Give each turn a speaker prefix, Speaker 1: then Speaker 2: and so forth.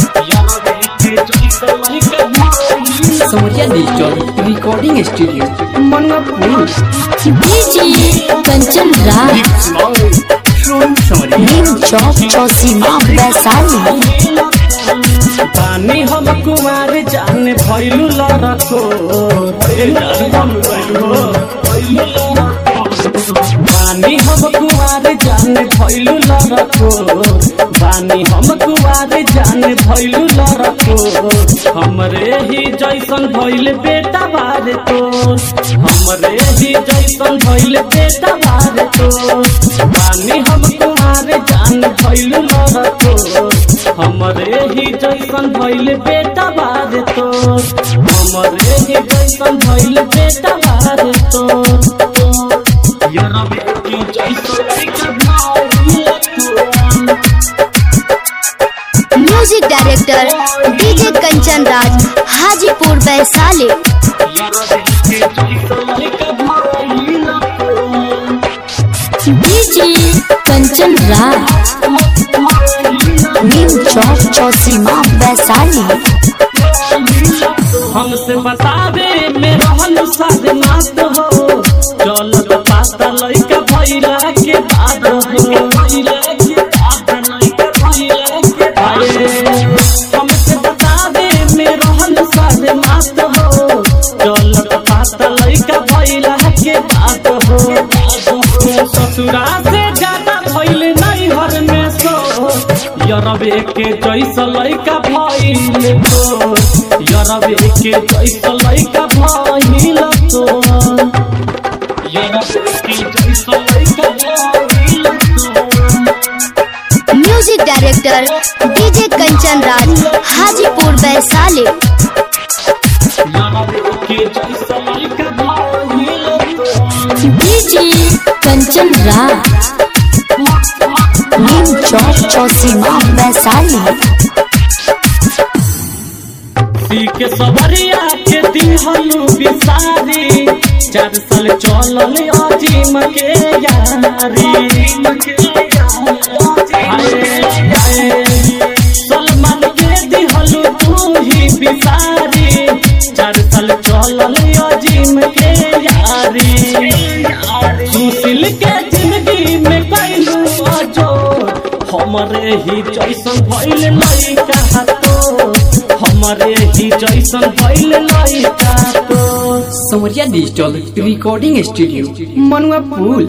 Speaker 1: समरिया digital recording studio Manpur
Speaker 2: DJ Kanchan Raj Neem Chowk Chausima Vaishali
Speaker 3: पानी हम कुमार जाने भैलू लड़को पानी हम कुमार जाने भैलू लड़को पानी हम कुमार जाने भैलू लड़को हमरे ही जैसन भैल बेटा बारे तो हमरे ही जैसन भैल बेटा बारे तो पानी हम कुमार जान भैलू लड़को हमरे ही जैसन भैल बेटा बारे तो हमरे ही जैसन भैल बेटा बारे तो यार बेटी जैसन लइका भाई तो
Speaker 2: music director DJ Kanchan Raj Hajipur Vaishali DJ Kanchan Raj Neem Chowk Chausima Vaishali
Speaker 3: हमसे बतावे में रहल साथ नात हो चलत पाता लइका भइला के बाद हो हमसे बतावे में रहल साथ नात हो चलत पाता लइका भइला के बाद हो ससुरा से ज्यादा भइल नहीं हर में सो यरबे के जैसा लइका भइल तो यरबे के जैसा लइका भइल तो यरबे के जैसा लइका भइल तो
Speaker 2: music director DJ Kanchan Raj Hajipur Vaishali
Speaker 3: यरबे के जैसा लइका भइल तो
Speaker 2: डीजे कंचन राज नीम चौक चौसीमा वैशाली
Speaker 3: सी के सवरिया के दिहलू बिसारी चार साल चलल अजीम के यारी हाय, हाय, सलमान के दिहलू तू ही बिसारी चार साल चलल अजीम के यारी सुशील के जिंदगी में कैलू अजोर हमरे ही जैसन भइल लइका तो हमरे ही जैसन भइल लइका तो
Speaker 1: समरिया डिजिटल रिकॉर्डिंग स्टूडियो मनपुर